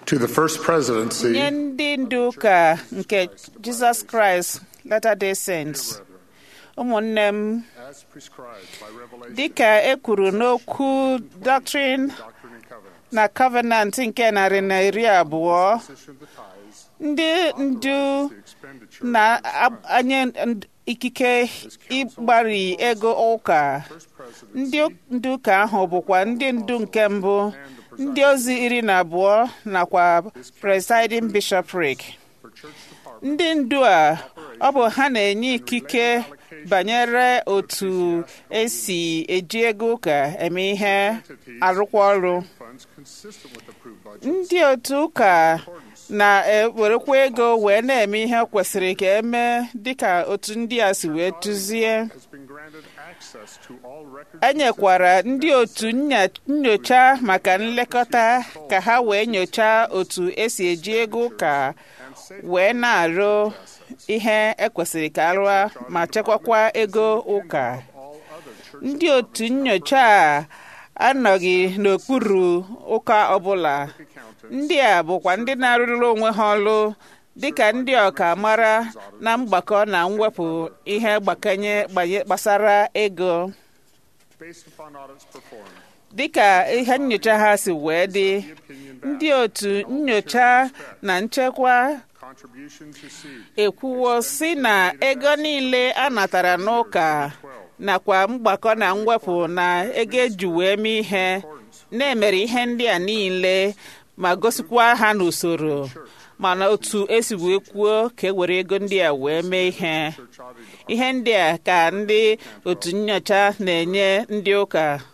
to the First Presidency nye ndị ndu ụka nke jizọs kraịst latter-day saints ụmụnne m as prescribed by Revelation dịka e kwuru n'okwu doctrine Doctrine and Covenants. na covenant nke narị na iri abụọ Position the tithes, ndị ndu the expenditure na-anye ikike ịgbari ego ụka First Presidency ndị ndu ụka ahụ bụkwa ndị ndu nke mbụ ndị ozi iri na abụọ nakwa presiding bishopric for church department ndị ndu a ọ bụ ha na-enye ikike banyere otu esi eji ego ụka eme ihe arụkwa ọrụ funds consistent with approved budget ndị otu ụka na-ewerekwa ego wee na-eme ihe kwesịrị ka eme dịka otu ndị a si wee tụzie has been granted access to all records e nyekwara ndị otu nya- nyocha maka nlekọta ka ha wee nyochaa otu esi eji ego ụka wee na-arụ ihe ekwesịrị ka arụa ma chekwakwa ego ụka all other church ndị otu nyocha a anọghị n'okpuru ụka ọbụla ndị a bụkwa ndị na-arụrụ onwe ha ọrụ dịka ndị ọkammara na mgbakọ na mwepụ ihe gbakanye gbanye- gbasara ego based upon audits performed dịka ihe nyocha ha si wee dị ndị otu nyocha na nchekwa contribution to seed ekwuwo si na ego niile a natara n'ụka nakwa mgbakọ na mwepụ na ego eji wee mee ihe na-emere ihe ndị a niile ma gosikwa ha n'usoro mana otu esi wee kwuo ka e were ego ndị a wee mee ihe ihe ndị a ka ndị otu nyocha na-enye ndị ụka